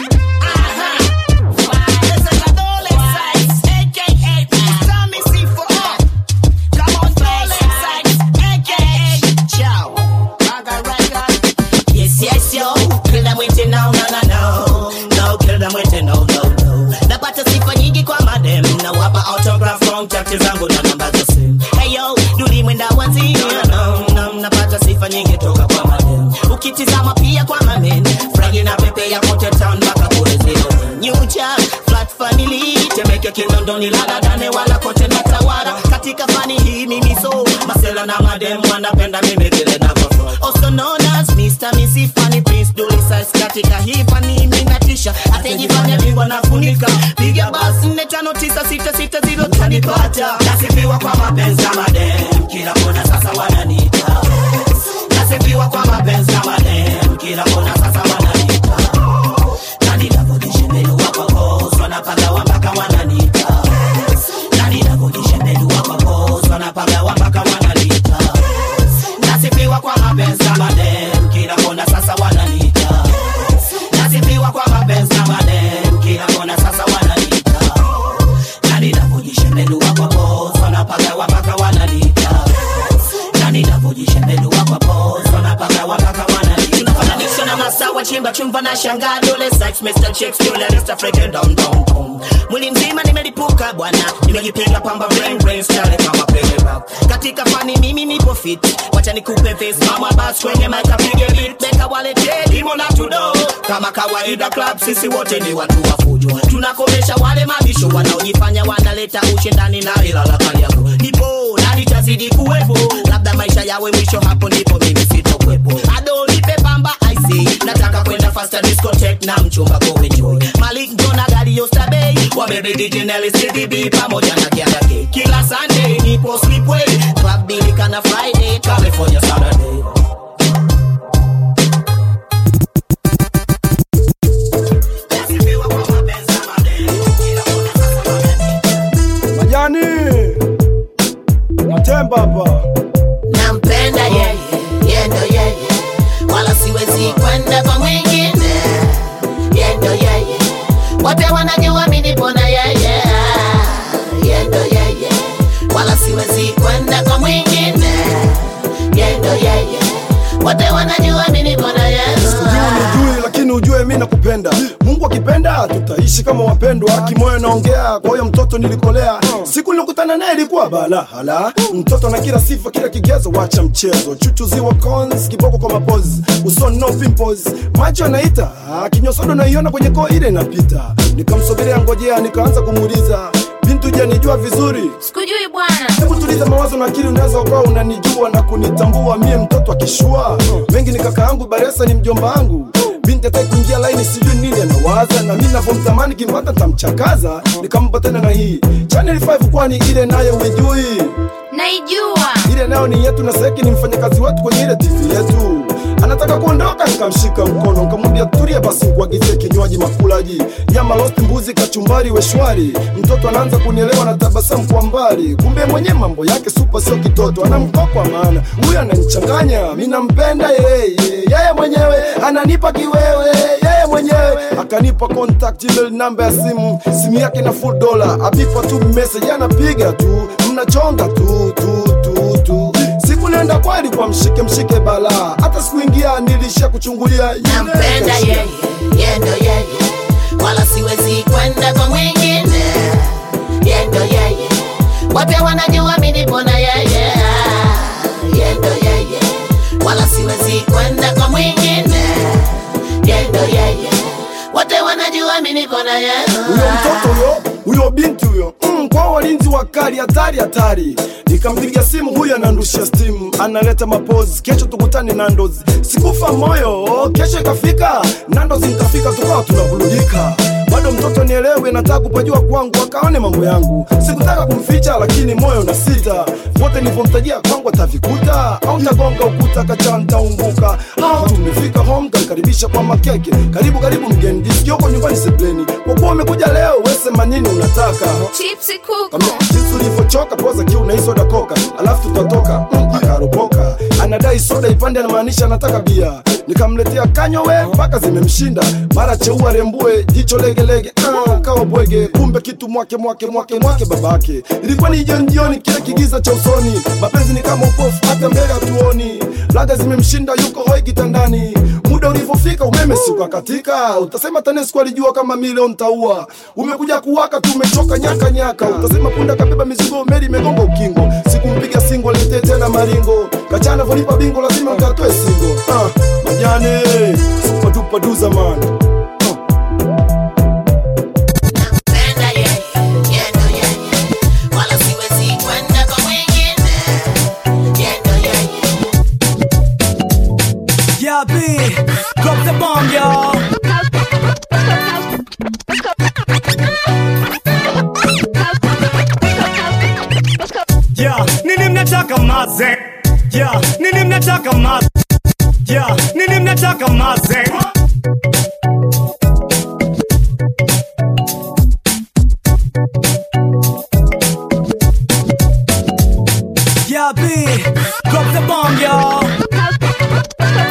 Uh-huh. This is a dollar sites, aka Tommy C4. Come on, dollar sites, aka Chow. Bunker Records. Yes, yes, yo. Kill them with it, no, no, no, no. No, kill them with it, no, no, no. Napata sifa nyingi kwa madem na wapa autograph contact zangu na namba za simu. Hey yo, duli mwenda wazi, no, no, napata sifa nyingi toka kwa madem. Ukitizama pia kwa mamen, fragi na pepe ya kote town mpaka kule zero. New Jack, flat family, temeke kinondoni lala dane wala kote na tawara. Katika fani hii mimi so, masela na madem wanapenda mimi vile navyo also known as Mr. Missy Funny Prince Dully Size katika hii fani mimi natisha atajifanya bingwa nafunika piga basi nne tano tisa sita sita zero tanipata nasifiwa kwa mapenzi ya madem kila kona sasa wananiita nasifiwa kwa mapenzi ya madem kila kona sasa wananiita na ninavyojishembelua kwa kozo wanapagawa mpaka wananiita na ninavyojishembelua kwa kozo wanapagawa mpaka wananiita nasifiwa kwa mapenzi ya madem kila kona sasa wananiita nasifiwa kwa mapenzi ya madem kila kona sasa wananiita na ninavyojishembelua kwa pozo wanapagawa mpaka wananiita na ninavyojishembelua kwa pozo wanapagawa mpaka wananiita tunafananisha na masawa chimba chumba na shangaa dole sex Mr. Chicks dole Mr. Freaking down down down mwili mzima nimelipuka bwana nimejipiga pamba brain brain style kama pele rap katika fani mimi nipo fit wacha nikupe face mama bas kwenye mic apige beat beka wale demo na tudo kama kawaida club sisi wote ni watu wa fujo tunakomesha wale mabisho wanaojifanya wanaleta ushindani na ilala kali yako nipo na nitazidi kuwepo labda maisha yawe mwisho hapo ndipo mimi sitokwepo ado nipe pamba ic nataka kwenda faster discotheque na mchumba go enjoy malik jona gari yostabei wabebe dj Nelly CDB pamoja na kiadake kila sunday nipo sleepway club bilikana friday california saturday majani natemba hapa nampenda yeye yendo yeye wala siwezi kwenda kwa mwingine yendo yeye wote wanajua mi nipo na yeye yendo yeye wala siwezi kwenda kwa mwingine yendo yeye wote wanajua mi nipo na yeye ujui lakini ujue mi nakupenda mungu akipenda tutaishi kama wapendwa kimoyo naongea kwa huyo mtoto nilikolea siku nilikutana naye ilikuwa bala hala mtoto na kila sifa kila kigezo wacha mchezo chuchuziwa cons kiboko kwa mapozi usoni no pimples macho anaita kinyosodo naiona kwenye koo ile inapita nikamsogelea ngojea nikaanza kumuuliza bintu janijua vizuri sikujui bwana hebu tuliza mawazo na akili unaweza ukawa unanijua na kunitambua mie mtoto akishua mengi ni kaka yangu baresa ni mjomba wangu binti ataki kuingia laini sijui nini anawaza na mi navyomtamani kimpata tamchakaza nikampa tena na hii channel 5 kwani ile nayo uijui naijua ile nayo ni yetu na seki ni mfanyakazi wetu kwenye ile tv yetu anataka kuondoka nikamshika mkono nikamwambia tulia basi nikuagizie kinywaji makulaji nyama lost mbuzi kachumbari weshwari mtoto anaanza kunielewa na tabasamu kwa mbali kumbe mwenye mambo yake supa sio kitoto anamkokwa maana huyu ananichanganya mi nampenda yeye yeye mwenyewe ananipa kiwewe yeye mwenyewe akanipa contact email namba ya simu simu yake na full dollar abipa tu message anapiga tu mnachonga tu tu tu tu siku nenda kweli kwa mshike mshike balaa hata sikuingia nilisha kuchungulia yule nampenda kashia. yeye yendo yeye wala siwezi kwenda kwa mwingine yendo yeye wote wanajua mi nipo na yeye yendo yeye wala siwezi kwenda kwa mwingine yendo yeye wote wanajua mi nipo na yeye huyo mtoto huyo huyo binti huyo mm, kwa walinzi wakali hatari hatari nikampigia simu huyo anandushia stimu analeta mapozi kesho tukutane nandos sikufa moyo kesho ikafika nandos nikafika tukawa tunabulugika bado mtoto nielewe nataka kupajua kwangu akaone mambo yangu sikutaka kumficha lakini moyo na sita wote nilivyomtajia kwangu atavikuta au tagonga ukuta kacha ntaumbuka au tumefika home tamkaribisha kwa makeke karibu karibu mgeni jisikia huko nyumbani sebleni kwa kuwa umekuja leo wesema nini unataka chipsi kuku Kama jinsi ulivyochoka poza kiu na hii soda koka alafu tutatoka mm, akaropoka anadai soda ipande anamaanisha anataka bia nikamletea kanyowe mpaka zimemshinda mara cheua rembue jicho legelege ah, kawa bwege kumbe kitu mwake mwake mwake mwake babake ilikuwa ni jioni jioni kile kigiza cha usoni mapenzi ni kama upofu hata mbele hatuoni laga zimemshinda yuko hoi kitandani muda ulivyofika umeme siku katika utasema tanesco alijua kama milioni taua umekuja kuwaka tu umechoka nyaka nyaka utasema punda kabeba mizigo meli imegonga ukingo sikumpiga singo letee tena maringo kachana volipa bingo lazima ukatoe singo ah, majane supatupaduza man nampenda yeye yendo yeye wala siwezi kwenda kwa mwingine yendo yeye Yeah, B, drop the bomb, y'all. Yeah, nini mnataka maze? Yeah, nini mnataka maze? Yeah, nini mnataka maze? Yeah, B, drop the bomb, y'all.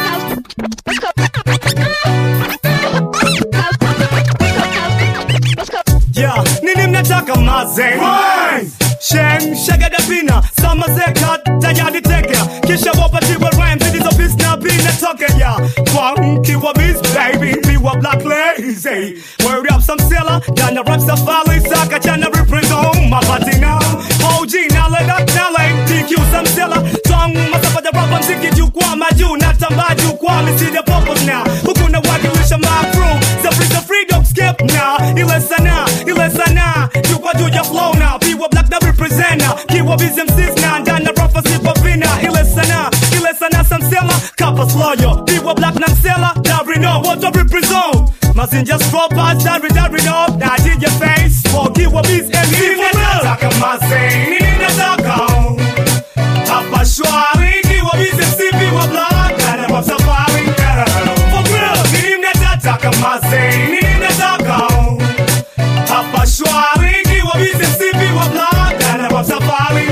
Yeah, nini mnataka maze? Shem, shagadapina, samazeka, tayari tekea Kisha wapatiwe rhymes, zilizobis na bina tokea Funky wa biz, baby, mi wa black lazy Word up some seller, jana rap safari Saka jana represent, mapatina OG, nale dat nale, DQ some seller Song, masafa ja rap, mziki jukwaa majuu Natamba jukwaa, miside purpose now Huku na wakilisha my crew Safri za freedom skip now Ile sana, ile sana Jukwaa juu ya flow now Piwa black na represent now Kiwa busy MCs now Ndana rafa sipa vina Ile sana, ile sana samsela Kapa sloyo Piwa black na msela Dari no, what to represent Mazinja scroppers, dari dari no Na DJ face For kiwa busy MC Nini nataka mazing Nini nataka Hapa shwari Kiwa busy MC Piwa black Ndana rap safari For real Nini mnataka mazing Nini nataka hapa shwari kiwa bize msipi wa black ana rap safari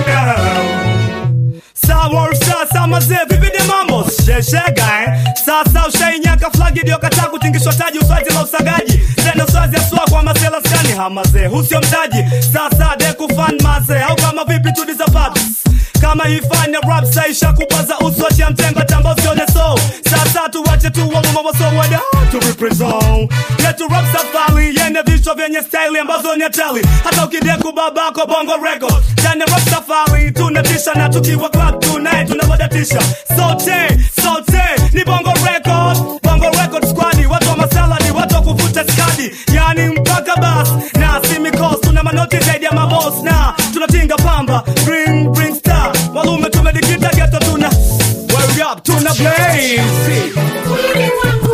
Sawa sasa mazee vipi de mambo sheshega eh sasa ushainyaka flagi ndio kataa kutingishwa taji uswazi la usagaji tena uswazi aswa kwa masela skani hamazee husio mtaji sasa de kufan mazee au kama vipi tu disapatus kama ifanya rap saisha kupaza uswaji ya mtemba tamba usione so sasa tuwache tu wamumawaso wada to prison yetu rap safari yene vichwa vyenye staili ambazo ni hatari hata ukideku babako bongo record ndani ya rap safari tunatisha na tukiwa club tunaye tunawadatisha sote sote ni bongo record bongo record squad watu wa masala ni watu wa kuvuta skadi yani mpaka bas na simikos tuna manoti zaidi ya mabos na tunatinga pamba bring bring star walume tumedikita geto tuna Word up, tuna blaze Weni wangu,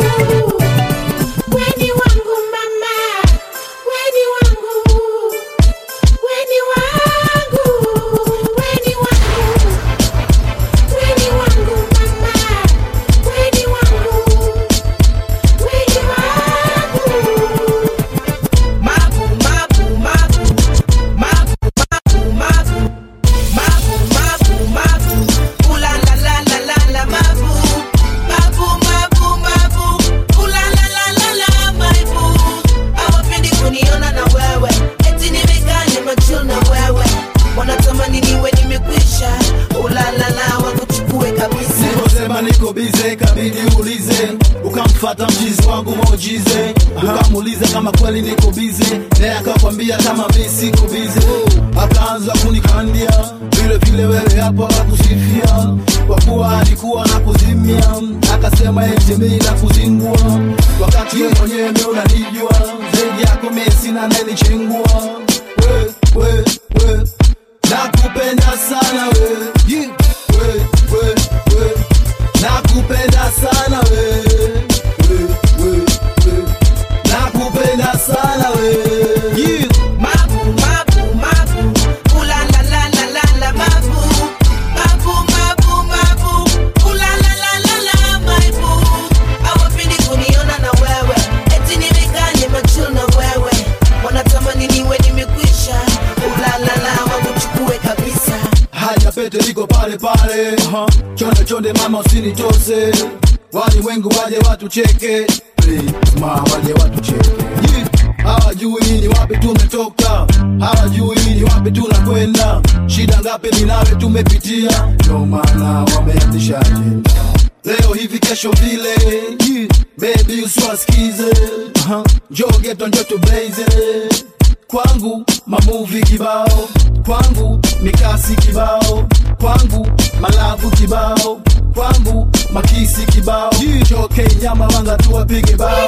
weni wangu mama, weni wangu, weni wangu, weni wangu, weni wangu mama, weni wangu, weni wangu. Mabu, mabu, mabu, mabu, mabu, mabu, mabu, mabu, mabu. Ooh la la la la la la, mabu, mabu, mabu, mabu. Ooh la la la la la, my boo. Hawapendi kuniona na wewe, eti nimekaa nimechill na wewe, wanatamani niwe nimekwisha. Ooh la la la, wakuchukue kabisa. Niliposema niko bize kabidi ulize, ukamfata mchizi wangu mojize, ukamuuliza kama kweli niko bize, naye akakwambia kama mi siko bize, akaanza kunikandia vile vile, wewe hapo akakusifia kwa kuwa alikuwa na kuzimia, akasema eti mimi na kuzingua, wakati yeye mwenyewe mimi unanijua zaidi yako mimi sina anayenichengua we, we, we. Nakupenda sana we, yeah. we, we, we. Nakupenda sana we, we, we, we. Nakupenda sana we, yeah. Mabu, mabu, mabu. Ooh la la la la la la, mabu. Mabu, mabu, mabu. Ooh la la la la la, my boo. Hawapendi kuniona na wewe, eti nimekaa nimechill na wewe, wanatamani niwe nimekwisha. Ooh la la la, wakuchukue kabisa. Haya pete liko pale pale, chonde chonde mama usinitose, wali wengi waje watu cheke, please ma waje watu cheke. Yeah. Hawajui ni wapi tumetoka, hawajui ni wapi tunakwenda, shida ngapi ni nawe tumepitia, ndio maana wameanzisha ajenda. Leo hivi kesho vile, yeah. baby usiwasikize, uh-huh. njoo geto njoo tublaze kwangu mamuvi kibao kwangu mikasi kibao kwangu malavu kibao kwangu makisi kibao choke nyama wanga tuwapige bao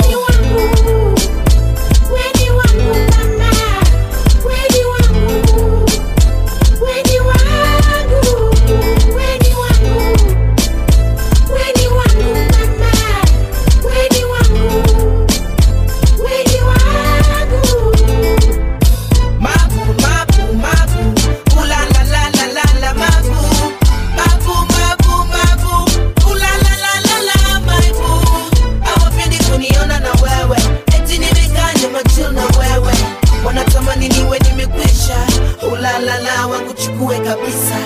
Weni wangu mama, weni wangu, weni wangu, weni wangu, weni wangu mama, weni wangu, weni wangu. Mabu, mabu, mabu. Ooh la la la la la la, mabu. Mabu, mabu, mabu. Ooh la la la la la, my boo. Hawapendi kuniona na wewe, eti nimekaa nimechill na wewe, wanatamani niwe nimekwisha. Ooh la la la, wakuchukue kabisa.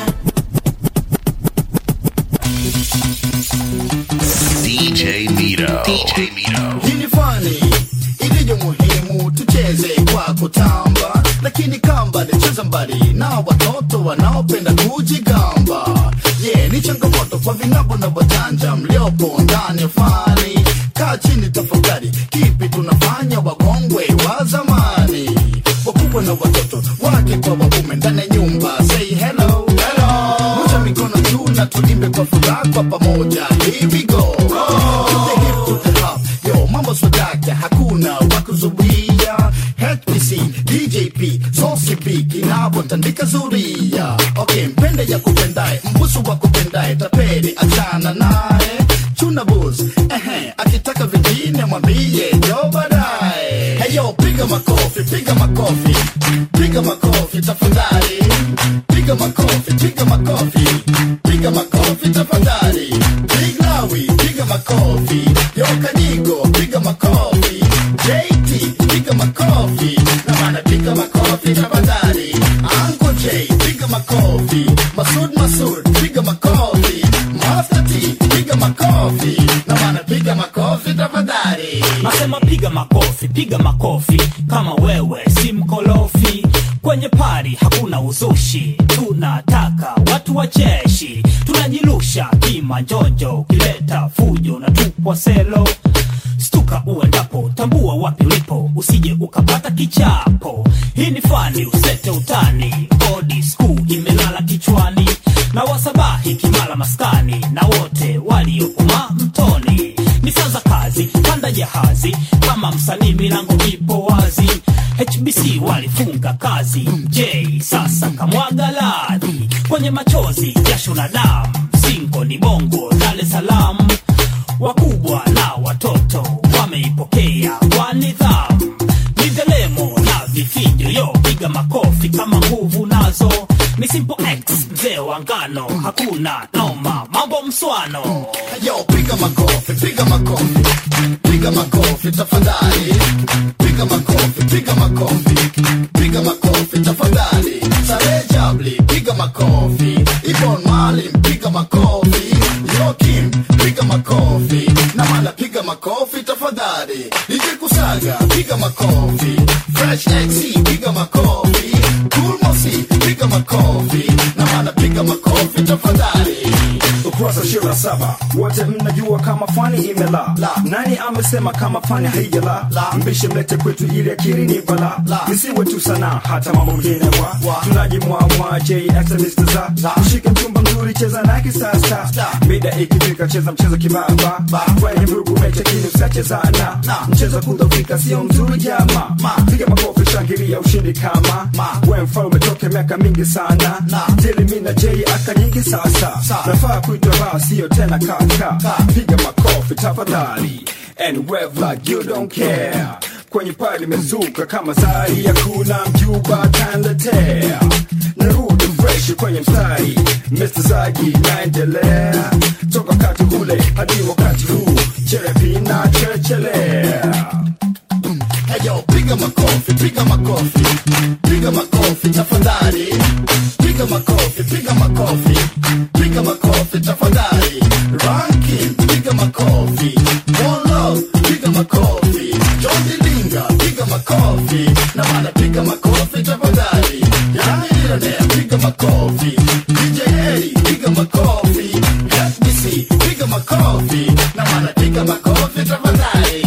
DJ Mito. DJ Mito. Hii ni fani ilivyo muhimu, tucheze kwa kutamba, lakini kamba nicheza mbali na watoto wanaopenda kujigamba. Yeah, ni changamoto kwa vinabo na wajanja mliopo ndani ya fani. Kaa chini tafakari, kipi tunafanya wakongwe wa zamani, wakubwa na watoto wake kwa waume ndani ya nyumba. Say hello, hello, moja mikono juu na tuimbe kwa furaha kwa pamoja. Here we go, to the hip, to the hop. Yo, mambo swadaka, hakuna wakuzuia. HPC, DJP, Zosipi, kinapotandika zuria. Okay, mpende ya kupendae, mbusu wa kupendae, tapeli achana naye. Chuna bus, ehe, akitaka vingine mwambie jo baadaye. Hey yo, piga makofi, piga makofi, piga makofi tafadhali. Piga makofi, piga makofi, piga makofi tafadhali. Big Lawi, piga makofi, yo Kanyigo, piga makofi. JT, piga makofi, na maana piga makofi tafadhali. Uncle J, piga makofi, Masud Masud, piga makofi. Master T, piga makofi, na maana piga makofi tafadhali. nasema piga makofi piga makofi kama wewe si mkolofi kwenye pari hakuna uzushi tunataka watu wacheshi tunajirusha kimanjonjo ukileta fujo na tupwa selo stuka uendapo tambua wapi ulipo usije ukapata kichapo hii ni fani usete utani bodi skuu imelala kichwani na wasabahi kimala maskani na wote waliopuma mtoni ni saa za kazi panda jahazi kama msanii milango ipo wazi hbc walifunga kazi j sasa kamwaga ladhi kwenye machozi jasho na damu singo ni bongo dar es salaam wakubwa na watoto wameipokea kwa nidhamu ni delemo na vifijo yo piga makofi kama nguvu nazo ni simple x mzee wa ngano hakuna noma mambo mswano yo piga makofi piga makofi piga makofi tafadhali piga makofi piga makofi piga makofi tafadhali sare jabli piga makofi ibon malim piga makofi yokim piga makofi na mala piga makofi tafadhali nikikusaga piga makofi fresh xc piga makofi cool mosi piga makofi na mala piga makofi tafadhali ukurasa ishirini na saba wote mnajua kama fani imela nani amesema kama fani haijala mbishe mlete kwetu ili akili ni bala nisiwe tu sana hata mambo mengine wa tunajimwamwa jxmstza ushike mchumba mzuri cheza na kisasa mida ikifika cheza mchezo kibaba kwenye mrugu mecha kini usachezana mchezo kudhofika sio mzuri jama piga makofi shangilia ushindi kama we mfalme toke miaka mingi sana jili mina j aka nyingi sasa nafaa kuitwa baa sio tena kaka piga makofi tafadhali and wave like you don't care kwenye pale limezuka kama zari hakuna mjuba tanletea narudi fresh kwenye mstari Mr. Zagi naendelea toka wakati ule hadi wakati huu cherepina chechelea Heyo, piga makofi, piga makofi, piga makofi tafadhali, piga makofi, piga makofi, piga makofi tafadhali. Ranking, piga makofi, One Love, piga makofi, John Dilinga, piga makofi, na maana piga makofi tafadhali. Yani Millionaire, piga makofi, DJ Eddie, piga makofi, FBC, piga makofi, na maana piga makofi tafadhali.